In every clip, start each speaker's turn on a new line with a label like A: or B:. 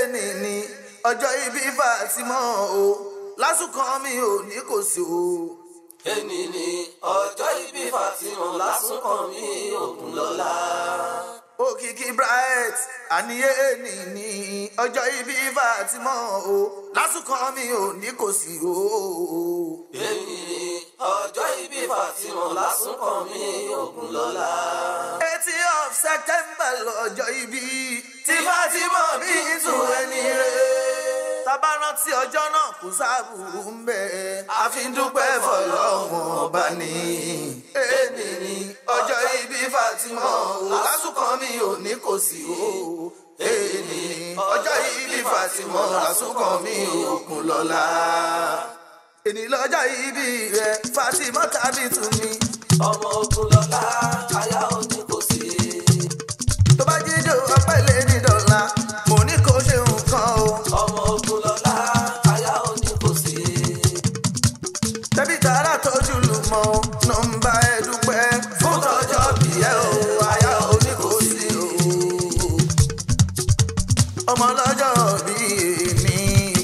A: èèní ni ọjọ́ ibi Fatima o lásùkàn mi ò ní kò sí o.
B: Èní ni ọjọ́ ìbí Fatima lásùnkàn mi ògùn lọ́la.
A: òkìkí bright àníyé èèní ni ọjọ́ ibi Fatima o lásùkàn mi ò ní kò sí o.
B: Èní ni ọjọ́ ìbí Fatima lásùnkàn mi ògùn lọ́la.
A: eighty of September lọ́jọ́ ibi tí Fatima bí tún ẹni rẹ̀. tábà rántí ọjọ́ náà kò sáàbùrù ń bẹ̀. a fi ń dúpẹ́ fọlọ́wọ́n ọba ní. èmi ni ọjọ́ ibi Fatima o lásùkàn mi ò ní kò sí o. èmi ni ọjọ́ ibi Fatima lásùkàn mi ò kún lọ́la. èní lọ́jọ́ ibi rẹ̀ Fatima tàbí tún mi.
B: Ọmọ ògùn lọ́la aya òní kò sí.
A: tó bá jíjó ọpẹ́ lé ní dọ́là mo ní kó ṣe nǹkan o.
B: Ọmọ ògùn lọ́la aya òní kò sí.
A: tẹ́bí tààrà tójú lù mọ́ nọ́mbà ẹ̀ dúpẹ́ fún tọ́jọ́ bí ẹ o àyà òní kò sí o. ọmọ lọ́jọ́ bí èmi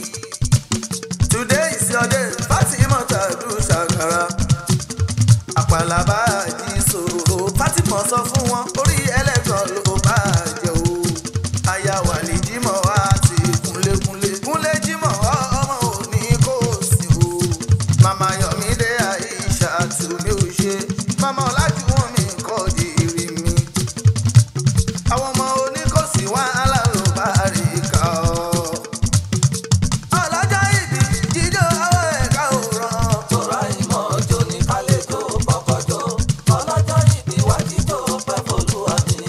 A: today is your day Fatima tàdú ṣàkàrà àpàlà bá jí sòrò Fatima sọ fún wọn orí ẹlẹ́gàn ló bá jẹ o aya wà ní jímọ̀ wá ti kúnlékúnlé kúnlé jímọ̀ ọmọ òní kò sí o màmá Yọ̀mídé Àìṣà tù mí ò ṣe màmá ọ̀làjú wọn mi kọ́ di ìrì mi àwọn ọmọ oníkòsí wàhálà ló bá rí ká ọ. ọlọ́jọ́ ìbí jíjó àwọn ẹ̀ka ò ràn.
B: Tọ́ra ìmọ̀ ọjọ́ ní kálejò kọ́kọ́jọ́. Ọlọ́jọ́ ìbí wájú tó pẹ́ fọlúwa mi.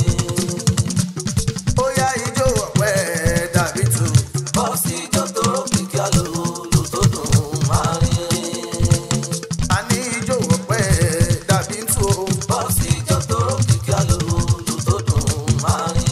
A: ó yá ijó ọ̀pẹ dàbí tù.
B: Bọ́sì ijó tó kìkì àlòlù tó dùn máa rìn.
A: a ní ijó ọ̀pẹ dàbí tù o.
B: Bọ́sì ijó tó kìkì àlòlù tó dùn máa rìn.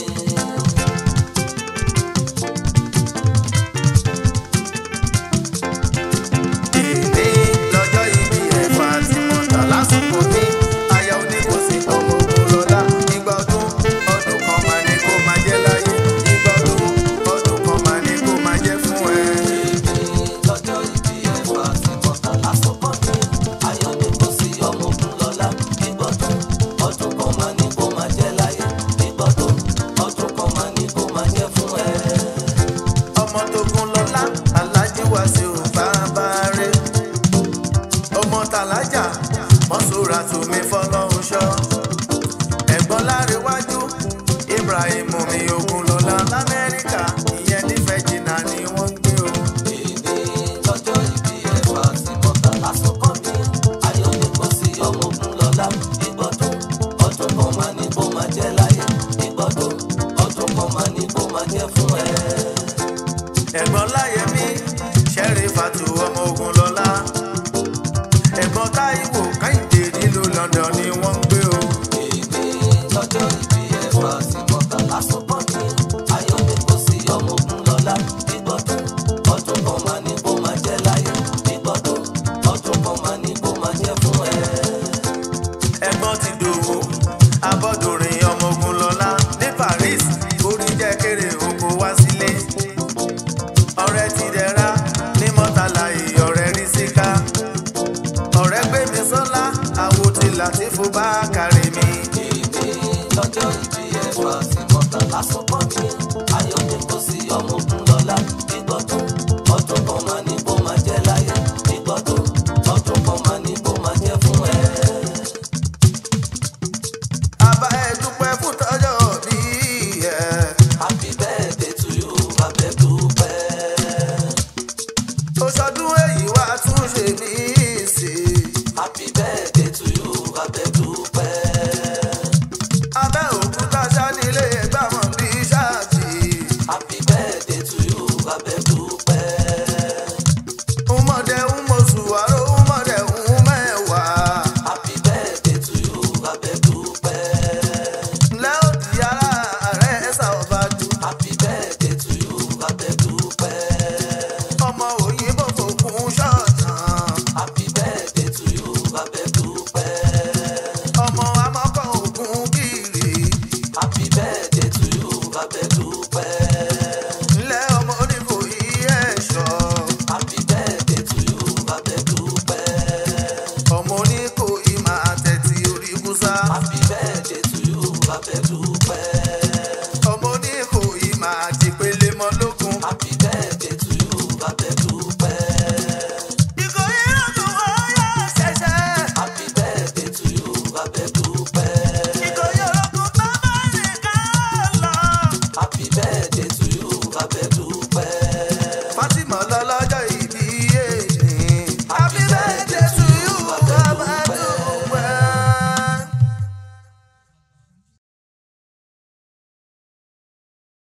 A: Èmi lọ́jọ́ ìbí ẹ̀ Fatima tà lásìkò ní aya oníkòsí ọmọ ogun lọ́la. Ìgbà ọdún ọdún kan máa ní kó máa jẹ́ láyé. Ìgbà ọdún ọdún kan máa ní kó máa jẹ́ fún ẹ.
B: lọ́jọ́ ìbí ẹ̀ Fatima tà lásìkò ní. Ayọ̀ ni kò sí ọmọ ogun lọ́la. Ìgbọ́dún ọdún kan máa ní kó máa jẹ́ láyé. Ìgbọ́dún ọdún kan máa ní kó máa jẹ́ fún ẹ.
A: ọmọ tógun lọ́lá alájí wá sí ò bàbá rẹ̀ ọmọ tàlájà mọ́sùrà tùmí fọlọ́hún ṣọ́ ẹ̀gbọ́n láréwájú Ibrahim mi ogun lọ́lá lamẹ́ríkà ìyẹn nífẹ̀ẹ́ jìnnà ni wọ́n ń gbé o.
B: Èmi lọ́jọ́ ìbí ẹ̀ Fatima tà lásìkò ní. Ayọ̀ ni kò sí ọmọ ogun lọ́la. Ìgbọ́dún ọdún kan máa ní kó máa jẹ́ láyé. Ìgbọ́dún ọdún kan máa ní kó máa jẹ́ fún ẹ.
A: ẹ̀gbọ́n láyẹ̀mí ṣẹ́rí fatu ọmọ ogun lọ́lá ẹ̀gbọ́n táíwò kẹ́hìndé nílùú London ni wọ́n ń gbé o.
B: Èmi lọ́jọ́ ìbí ẹ̀ Fatima tà lásìkò ní. Ayọ̀ ni kò sí ọmọ ogun lọ́la. Ìgbọ́dún ọdún kan máa ní kó máa jẹ́ láyé. Ìgbọ́dún ọdún kan máa ní kó máa jẹ́ fún ẹ.
A: ẹ̀gbọ́n ti dòwó abọ́dúnrin ọmọ ogun lọ́lá ní Paris orí jẹ́ kéré oko wá sílé ọ̀rẹ́ ti dẹ̀ra ní mọ́tàlá ìyọ̀rẹ́ rí síká ọ̀rẹ́ gbé mi sọ́lá àwo ti Làtífù bá kárí mi.
B: Èmi lọ́jọ́ ìbí ẹ̀ Fatima tà lásìkò ní.